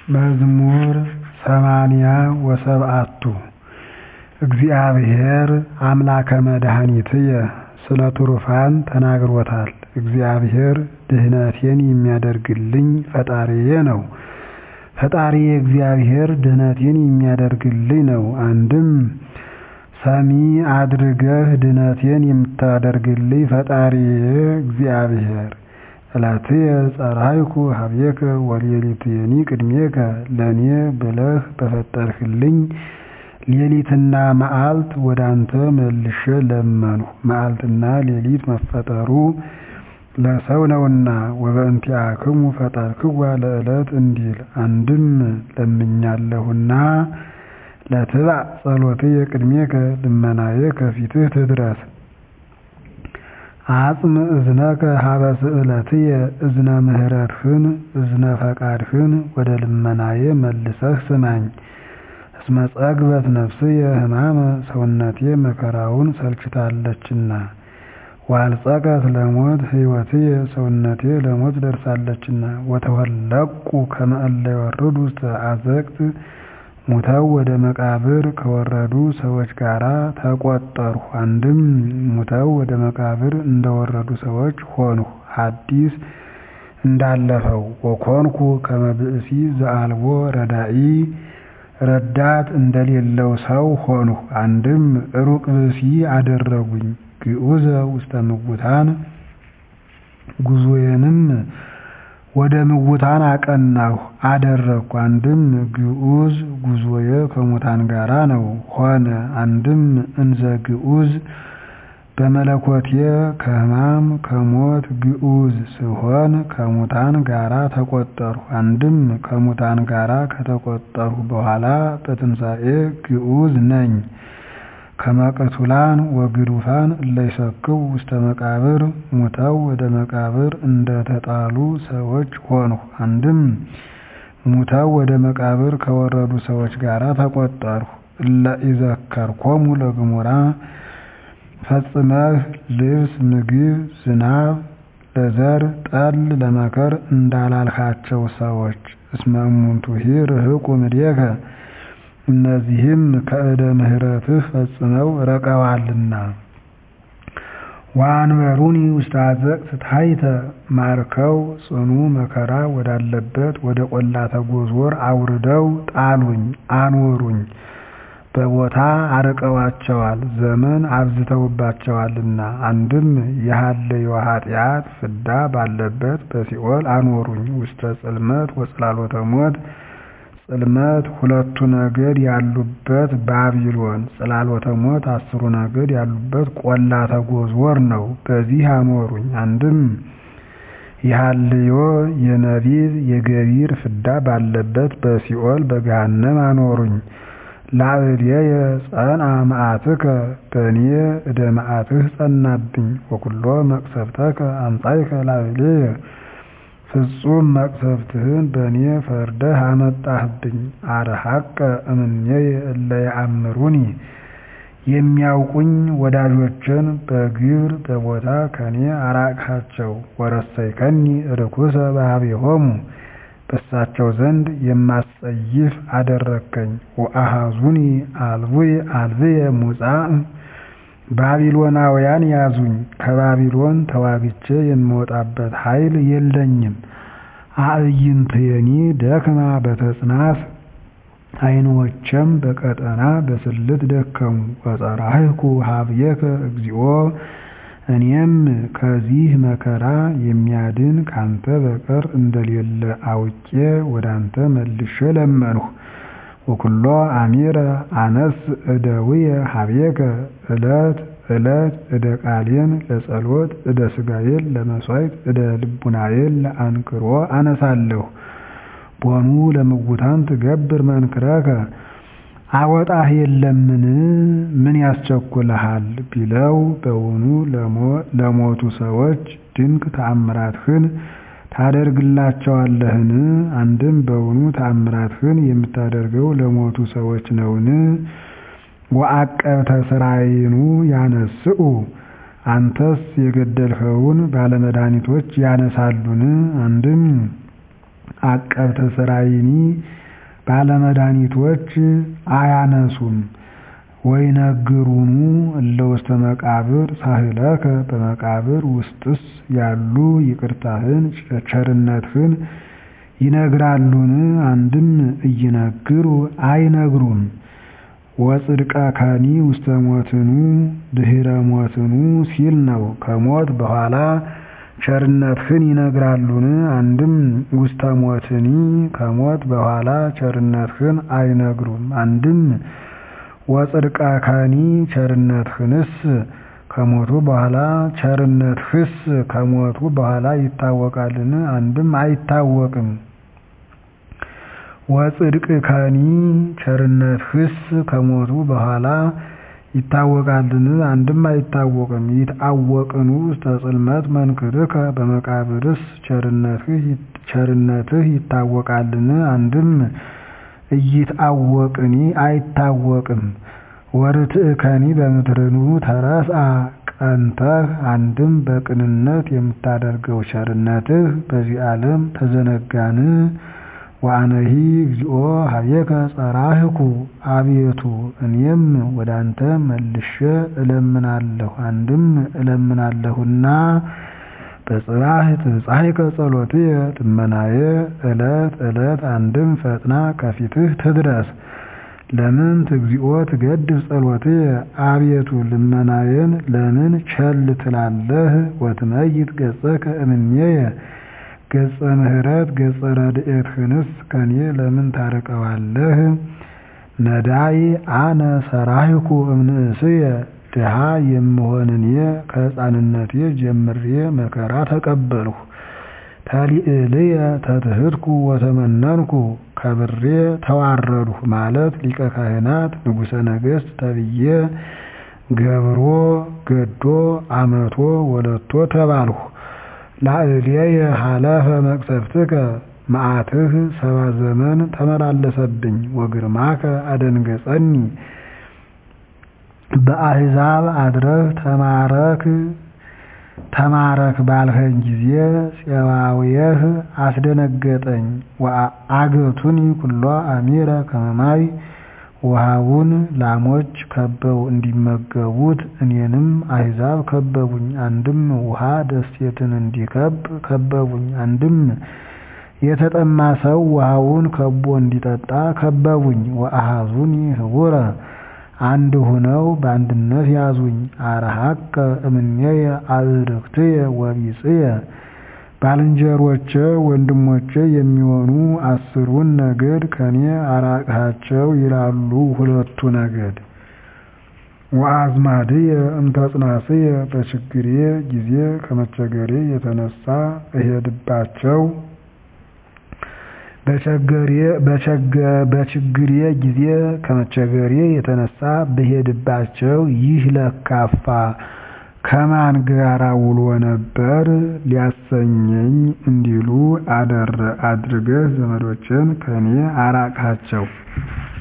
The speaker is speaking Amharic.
መዝሙር ሰማንያ ወሰብዓቱ እግዚአብሔር አምላከ መድኃኒትየ ስለ ትሩፋን ተናግሮታል እግዚአብሔር ድኅነቴን የሚያደርግልኝ ፈጣሪዬ ነው ፈጣሪዬ እግዚአብሔር ድኅነቴን የሚያደርግልኝ ነው አንድም ሰሚ አድርገህ ድኅነቴን የምታደርግልኝ ፈጣሪዬ እግዚአብሔር ዕለትየ ጸራይኩ ኀቤከ ወሌሊትየኒ ቅድሜከ ለእኔ ብለህ በፈጠርህልኝ ሌሊትና መዓልት ወዳንተ መልሼ ለመንሁ መዓልትና ሌሊት መፈጠሩ ለሰው ነውና ወበእንቲአክሙ ፈጠርክዋ ለዕለት እንዲል አንድም ለምኛለሁና ለትባዕ ጸሎትየ ቅድሜከ ልመናዬ ከፊትህ ትድረስ አጽም እዝነከ ሀበ ስእለትየ እዝነ ምሕረትህን እዝነ ፈቃድህን ወደ ልመናዬ መልሰህ ስማኝ እስመ ጠግበት ነፍስየ ሕማመ ሰውነቴ መከራውን ሰልችታለችና ወአልጸቀት ለሞት ሕይወትየ ሰውነቴ ለሞት ደርሳለችና ወተወለቁ ከመ እለ ይወርዱ ውስተ አዘቅት ሙተው ወደ መቃብር ከወረዱ ሰዎች ጋር ተቆጠርሁ አንድም ሙተው ወደ መቃብር እንደወረዱ ሰዎች ሆንሁ ሐዲስ እንዳለፈው ወኮንኩ ከመ ብእሲ ዘአልቦ ረዳኢ ረዳት እንደሌለው ሰው ሆንሁ አንድም ሩቅ ብእሲ አደረጉኝ ግዑዘ ውስተ ምውታን ጉዞዬንም ወደ ምውታን አቀናሁ አደረግኩ አንድም ግዑዝ ጉዞዬ ከሙታን ጋራ ነው ሆነ አንድም እንዘ ግዑዝ በመለኮቴ ከሕማም ከሞት ግዑዝ ስሆን ከሙታን ጋራ ተቆጠርሁ አንድም ከሙታን ጋራ ከተቆጠርሁ በኋላ በትንሣኤ ግዑዝ ነኝ ከመቅቱላን ወግዱፋን እለ ይሰክው ውስተ መቃብር ሙተው ወደ መቃብር እንደተጣሉ ሰዎች ሆንሁ አንድም ሙተው ወደ መቃብር ከወረዱ ሰዎች ጋር ተቆጠርሁ እለ ኢዘከርኮሙ ለግሙራ ፈጽመህ ልብስ ምግብ ዝናብ ለዘር ጠል ለመከር እንዳላልካቸው ሰዎች እስመ እሙንቱሂ ርህቁ እምኔከ እነዚህም ከእደ ምሕረትህ ፈጽመው ረቀዋልና ወአንበሩኒ ውስተ አዘቅት ታሕተ ማርከው ጽኑ መከራ ወዳለበት ወደ ቈላተ ጎዞር አውርደው ጣሉኝ አኖሩኝ በቦታ አርቀዋቸዋል ዘመን አብዝተውባቸዋልና አንድም የሃለዮ ኃጢአት ፍዳ ባለበት በሲኦል አኖሩኝ ውስተ ጽልመት ወጽላሎተ ሞት ጽልመት ሁለቱ ነገድ ያሉበት ባቢሎን ጽላሎተ ሞት አስሩ ነገድ ያሉበት ቈላተ ጎዞር ነው በዚህ አኖሩኝ አንድም የሃልዮ የነቢብ የገቢር ፍዳ ባለበት በሲኦል በገሃነም አኖሩኝ ላዕሌየ ጸንዐ መዓትከ በእኔ እደ መዓትህ ጸናብኝ ወኵሎ መቅሰፍተከ አምጻእከ ላዕሌየ ፍጹም መቅሰፍትህን በእኔ ፈርደህ አመጣህብኝ አርሐቀ እምኔየ እለ ይአምሩኒ የሚያውቁኝ ወዳጆችን በግብር በቦታ ከኔ አራቅሃቸው ወረሰይከኒ ርኩሰ በኀቤሆሙ በእሳቸው ዘንድ የማስጸይፍ አደረግከኝ ወአኀዙኒ አልብየ ሙጻእ ባቢሎናውያን ያዙኝ ከባቢሎን ተዋግቼ የምወጣበት ኃይል የለኝም አዕይንትየኒ ደክማ በተጽናት ዓይኖቼም በቀጠና በስልት ደከሙ ወጸራህኩ ኀቤከ እግዚኦ እኔም ከዚህ መከራ የሚያድን ካንተ በቀር እንደሌለ አውቄ ወዳንተ መልሼ ለመንሁ ወኵሎ አሚረ አነስ እደውየ ኀቤከ ዕለት ዕለት እደ ቃሌን ለጸሎት እደ ሥጋዬን ለመሥዋዕት እደ ልቡናዬን ለአንክሮ አነሳለሁ ቦኑ ለምውታን ትገብር መንክረከ አወጣህ የለምን ምን ያስቸኩልሃል ቢለው በውኑ ለሞቱ ሰዎች ድንቅ ተአምራትህን ታደርግላቸዋለህን አንድም በውኑ ተአምራትህን የምታደርገው ለሞቱ ሰዎች ነውን ወዐቀብተ ሥራይኑ ያነስኡ አንተስ የገደልኸውን ባለመድኃኒቶች ያነሳሉን አንድም አቀብተ ሥራይኒ ባለመድኃኒቶች አያነሱም። ወይነግሩኑ እለ ውስተ መቃብር ሳህለከ በመቃብር ውስጥስ ያሉ ይቅርታህን ቸርነትህን ይነግራሉን? አንድም እይነግሩ አይነግሩም። ወጽድቀከኒ ውስተ ሞትኑ ድኅረ ሞትኑ ሲል ነው። ከሞት በኋላ ቸርነትህን ይነግራሉን? አንድም ውስተ ሞትኒ ከሞት በኋላ ቸርነትህን አይነግሩም። አንድም ወጽድቀከኒ ቸርነትህንስ ከሞቱ በኋላ ቸርነትህስ ከሞቱ በኋላ ይታወቃልን? አንድም አይታወቅም። ወጽድቅከኒ ቸርነትህስ ከሞቱ በኋላ ይታወቃልን? አንድም አይታወቅም። ይትአወቅኑ ውስተ ጽልመት መንክርከ በመቃብርስ ቸርነትህ ይታወቃልን? አንድም ኢይትአወቅኒ አይታወቅም። ወርትዕከኒ በምድርኑ ተረስአ ቀንተህ አንድም በቅንነት የምታደርገው ቸርነትህ በዚህ ዓለም ተዘነጋን? ወአነሂ እግዚኦ ኀቤከ ጸራህኩ አቤቱ እኔም ወደ አንተ መልሼ እለምናለሁ። አንድም እለምናለሁና በጽባሕ ትብጻሕከ ጸሎትየ ልመናየ ዕለት ዕለት አንድም ፈጥና ከፊትህ ትድረስ። ለምን ትግዚኦ ትገድፍ ጸሎትየ አቤቱ ልመናዬን ለምን ቸል ትላለህ? ወትመይት ገጸከ እምኔየ ገጸ ምሕረት ገጸ ረድኤትህንስ ከኔ ለምን ታርቀዋለህ? ነዳይ አነ ሰራህኩ እምንእስየ ድሃ የምሆን እኔ ከሕፃንነቴ ጀምሬ መከራ ተቀበልሁ። ተሊዕልየ ተትሕትኩ ወተመነንኩ ከብሬ ተዋረድሁ ማለት ሊቀ ካህናት ንጉሠ ነገሥት ተብዬ ገብሮ ገዶ አመቶ ወለቶ ተባልሁ። ላዕሌየ ሀለፈ መቅሰፍትከ መዓትህ ሰባ ዘመን ተመላለሰብኝ። ወግርማከ አደንገጸኒ በአሕዛብ አድረህ ተማረክ ተማረክ ባልኸኝ ጊዜ ፄባውየህ አስደነገጠኝ። አገቱኒ ኩሎ አሚረ ከመ ማይ ውሃውን ላሞች ከበው እንዲመገቡት እኔንም አሕዛብ ከበቡኝ። አንድም ውሃ ደሴትን እንዲከብ ከበቡኝ። አንድም የተጠማ ሰው ውሃውን ከቦ እንዲጠጣ ከበቡኝ። ወአኀዙኒ ህቡረ አንድ ሁነው በአንድነት ያዙኝ። አርሐቀ እምኔየ አእርክትየ ወቢጽየ ባልንጀሮቼ ወንድሞቼ የሚሆኑ አስሩን ነገድ ከኔ አራቅሃቸው ይላሉ ሁለቱ ነገድ። ወአዝማድየ እምተጽናስየ በችግሬ ጊዜ ከመቸገሬ የተነሳ እሄድባቸው በችግሬ ጊዜ ከመቸገሬ የተነሳ ብሄድባቸው ይህ ለካፋ ከማን ጋራ ውሎ ነበር ሊያሰኘኝ እንዲሉ አድርገህ ዘመዶቼን ከኔ አራቅሃቸው።